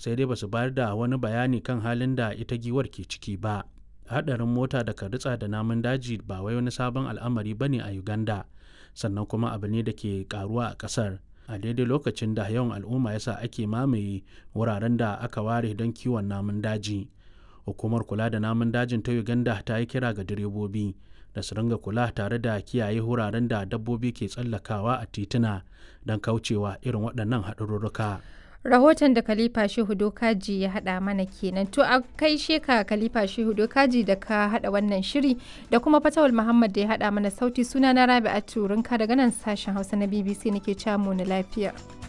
sai dai ba su bayar da wani bayani kan halin da ita giwar ke ciki ba haɗarin mota da ritsa da namun daji ba wai wani sabon al'amari ba ne a uganda sannan kuma abu ne da ke karuwa a ƙasar a daidai lokacin da yawan al'umma yasa ake mamaye wuraren da aka ware don kiwon namun daji hukumar kula da namun dajin ta uganda ta yi kira ga direbobi da su ringa kula tare da kiyaye wuraren da dabbobi ke tsallakawa a tituna don kaucewa irin waɗannan haɗarurruka. rahoton da khalifa shehu dokaji ya haɗa mana kenan to a kai sheka khalifa shehu dokaji da ka haɗa wannan shiri da kuma fatawul muhammad da ya haɗa mana sauti suna na rabi'atu rinka daga nan sashen hausa na bbc nake camu na lafiya